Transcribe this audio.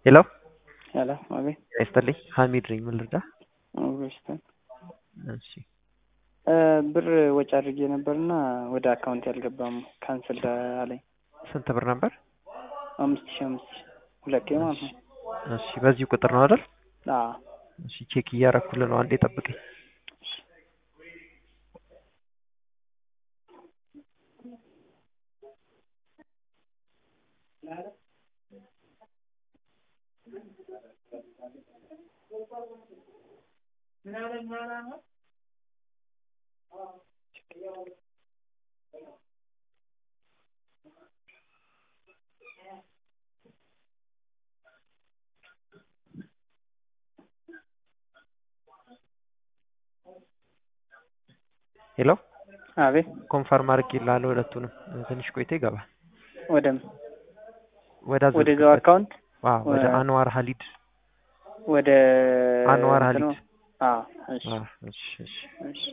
ሄሎ ሄሎ አቤት ይስጥልኝ ሀሚድ ነኝ ምን ልርዳ ኦቨርስታን እሺ ብር ወጪ አድርጌ ነበርና ወደ አካውንት ያልገባም ካንስል አለኝ። ስንት ብር ነበር አምስት ሺህ አምስት ሺህ ሁለቴ ማለት ነው። እሺ በዚሁ ቁጥር ነው አይደል አዎ እሺ ቼክ እያረኩልህ ነው አንዴ ጠብቀኝ ሄሎ አቤት ኮንፈርም አድርጌልሃለሁ ሁለቱንም ትንሽ ቆይቶ ይገባል ወደ ወደ ወደዛው አካውንት አዎ ወደ አንዋር ሀሊድ ወደ አንዋር እንትኑ? ሀሊድ አዎ እሺ አዎ እሺ እሺ እሺ